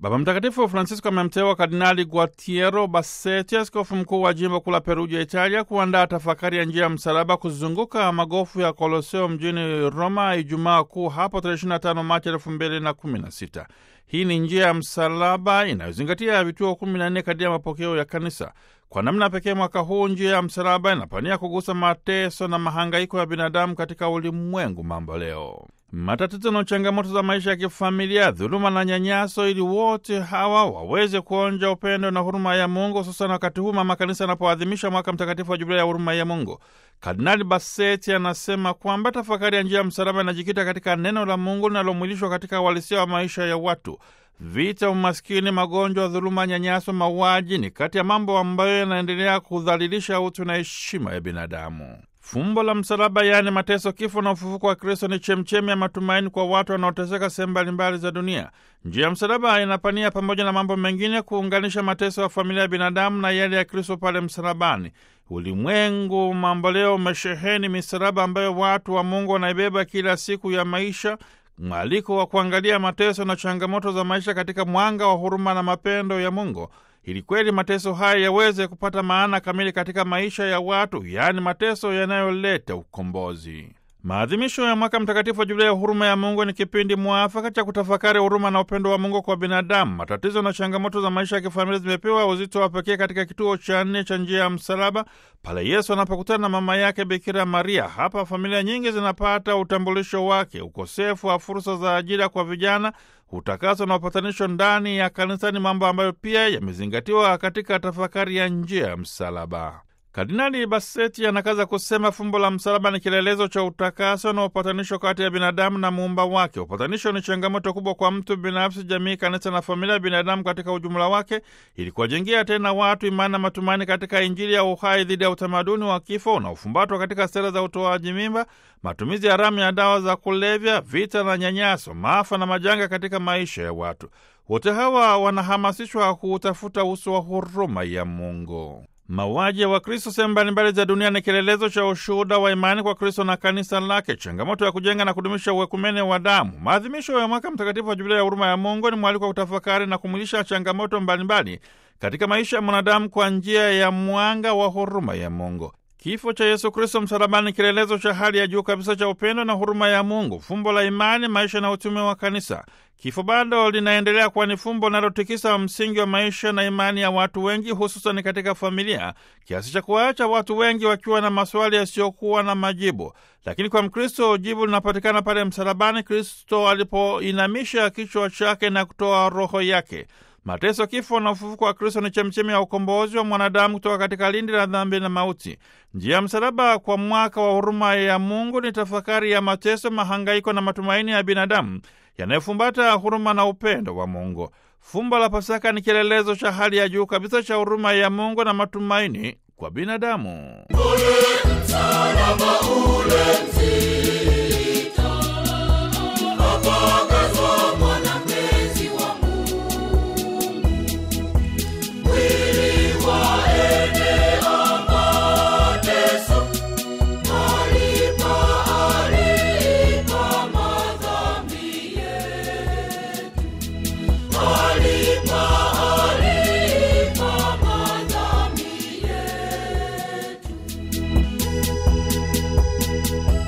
Baba Mtakatifu Francisco amemteua Kardinali Guatiero Bassetti, askofu mkuu wa jimbo kuu la Perugia, Italia, kuandaa tafakari ya njia ya msalaba kuzunguka magofu ya Koloseo mjini Roma Ijumaa Kuu hapo tarehe 25 Machi 2016. Hii ni njia ya msalaba inayozingatia vituo 14 kati ya mapokeo ya Kanisa. Kwa namna pekee mwaka huu njia ya msalaba inapania kugusa mateso na mahangaiko ya binadamu katika ulimwengu mambo leo, matatizo na changamoto za maisha ya kifamilia, dhuluma na nyanyaso, ili wote hawa waweze kuonja upendo na huruma ya Mungu, hususan wakati huu mama kanisa anapoadhimisha mwaka mtakatifu wa jubilei ya huruma ya Mungu. Kardinali Bassetti anasema kwamba tafakari ya njia ya msalaba inajikita katika neno la Mungu linalomwilishwa katika uhalisia wa maisha ya watu. Vita, umaskini, magonjwa, dhuluma, nyanyaso, mauaji ni kati ya mambo ambayo yanaendelea kudhalilisha utu na heshima ya binadamu. Fumbo la msalaba, yaani mateso, kifo na ufufuko wa Kristo ni chemchemi ya matumaini kwa watu wanaoteseka sehemu mbalimbali za dunia. Njia ya msalaba inapania, pamoja na mambo mengine, kuunganisha mateso ya familia ya binadamu na yale ya Kristo pale msalabani. Ulimwengu mambo leo umesheheni misalaba ambayo watu wa Mungu wanaibeba kila siku ya maisha mwaliko wa kuangalia mateso na changamoto za maisha katika mwanga wa huruma na mapendo ya Mungu, ili kweli mateso haya yaweze kupata maana kamili katika maisha ya watu, yaani mateso yanayoleta ukombozi. Maadhimisho ya mwaka mtakatifu wa Jubilei ya huruma ya Mungu ni kipindi mwafaka cha kutafakari huruma na upendo wa Mungu kwa binadamu. Matatizo na changamoto za maisha ya kifamilia zimepewa uzito wa pekee katika kituo cha nne cha njia ya msalaba, pale Yesu anapokutana na mama yake Bikira Maria. Hapa familia nyingi zinapata utambulisho wake. Ukosefu wa fursa za ajira kwa vijana, utakaso na upatanisho ndani ya kanisa ni mambo ambayo pia yamezingatiwa katika tafakari ya njia ya msalaba. Kardinali Bassetti anakaza kusema fumbo la msalaba ni kielelezo cha utakaso na upatanisho kati ya binadamu na muumba wake. Upatanisho ni changamoto kubwa kwa mtu binafsi, jamii, kanisa na familia ya binadamu katika ujumla wake, ili kuwajengia tena watu imani na matumaini katika Injili ya uhai dhidi ya utamaduni wa kifo unaofumbatwa katika sera za utoaji mimba, matumizi haramu ya dawa za kulevya, vita na nyanyaso, maafa na majanga katika maisha ya watu. Wote hawa wanahamasishwa kuutafuta uso wa huruma ya Mungu. Mauaji ya Wakristo sehemu mbalimbali za dunia ni kielelezo cha ushuhuda wa imani kwa Kristo na kanisa lake, changamoto ya kujenga na kudumisha uwekumene wa damu. Maadhimisho ya mwaka mtakatifu wa Jubilei ya huruma ya Mungu ni mwaliko wa kutafakari na kumwilisha changamoto mbalimbali katika maisha ya mwanadamu kwa njia ya mwanga wa huruma ya Mungu. Kifo cha Yesu Kristo msalabani, kielelezo cha hali ya juu kabisa cha upendo na huruma ya Mungu, fumbo la imani, maisha na utume wa kanisa. Kifo bado linaendelea kuwa ni fumbo linalotikisa msingi wa maisha na imani ya watu wengi, hususan katika familia, kiasi cha kuwaacha watu wengi wakiwa na maswali yasiyokuwa na majibu. Lakini kwa Mkristo jibu linapatikana pale msalabani, Kristo alipoinamisha kichwa chake na kutoa roho yake. Mateso, kifo na ufufuko wa Kristo ni chemchemi ya ukombozi wa mwanadamu kutoka katika lindi la dhambi na mauti. Njia ya msalaba kwa mwaka wa huruma ya Mungu ni tafakari ya mateso, mahangaiko na matumaini ya binadamu yanayofumbata huruma na upendo wa Mungu. Fumbo la Pasaka ni kielelezo cha hali ya juu kabisa cha huruma ya Mungu na matumaini kwa binadamu. Ule msalaba ule mzito, apagazwa mwanamezi wa Mungu. Mwili waenea mateso, alipa alipa madhambi yetu. Alipa alipa madhambi yetu.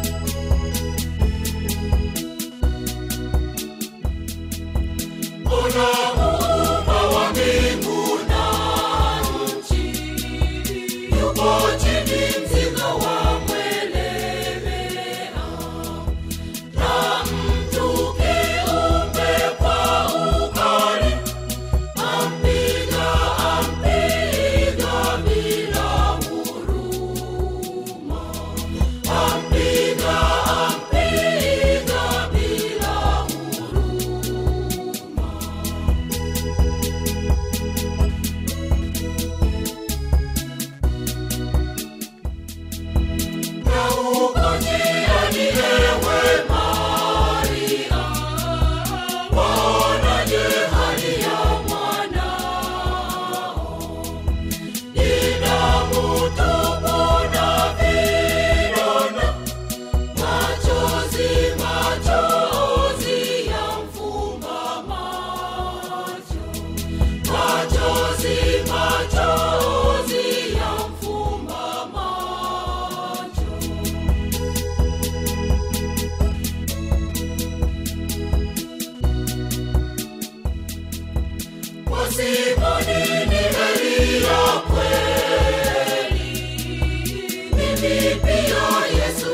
Simoni ni heri ya kweli. Mimi pia Yesu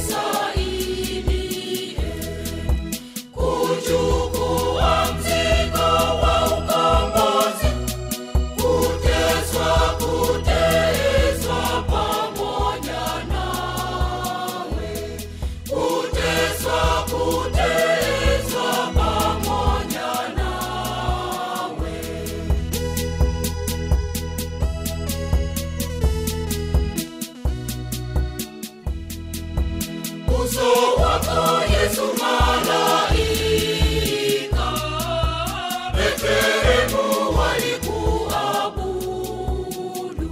nisaidie kuchukua mzigo wa ukombozi, kuteswa, kuteswa pamoja nawe, kuteswa, kuteswa pamoja nawe. uso wako Yesu malaika Betlehemu walikuabudu.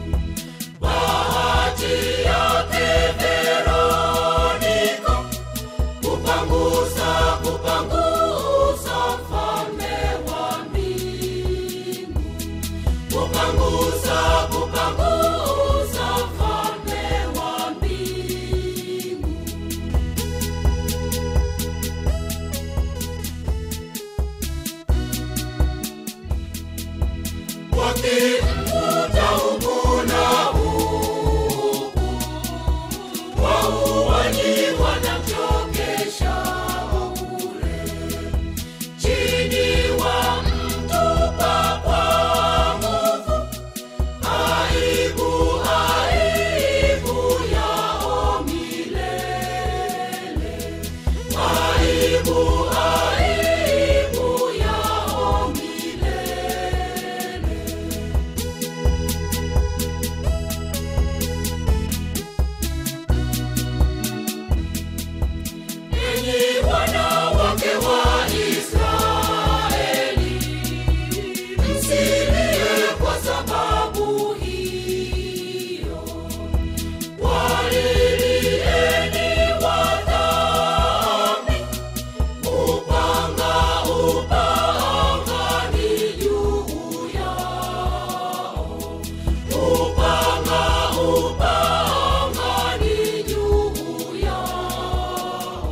Bahati yake Veronika kupangusa kupangusa mfalme wa mbingu kupangusa kupangusa mfalme wa mbingu wakimkuta huku na huku, wauaji wanamchokesha bure, chini wamtupa kwa nguvu, aibu aibu yao milele, aibu aibu yao milele. Enyi wanawake wa Israeli, msilie kwa sababu hiyo. Walilieni wadhambi, upanga, upanga ni juu yao. Upanga, upanga ni juu yao.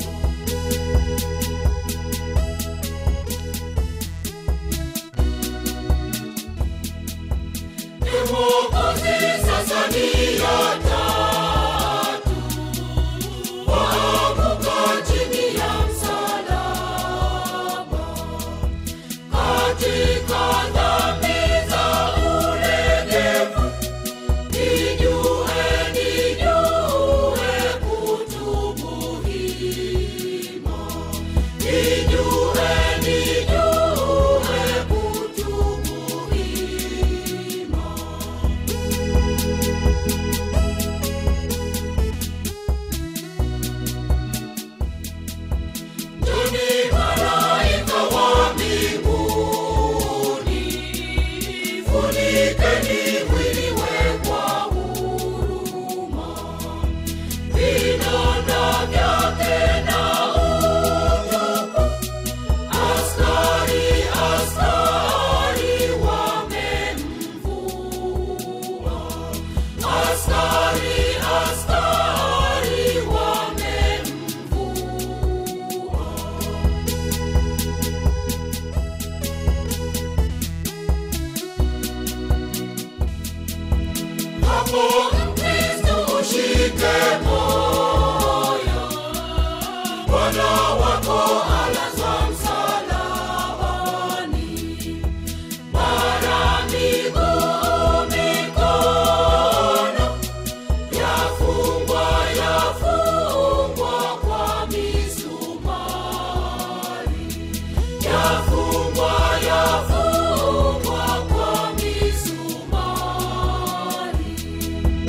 Mwokozi sasa ni ya tatu, waanguka chini ya msalaba, katika dhambi za ulegevu, nijue, nijue kutubu hima, nijue, nijue kutubu hima. Njoni malaika wa mbinguni, funikeni mwili we kwa huruma, vinanda vyake na utupu, askari askari wamemvua, askari askari wamemvua. Hapo Mkristo ushike moyo, Bwana wako alazwa msalabani, mara miguu mikono yafungwa yafungwa kwa misumari, yafungwa yafungwa kwa misumari.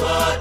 Swali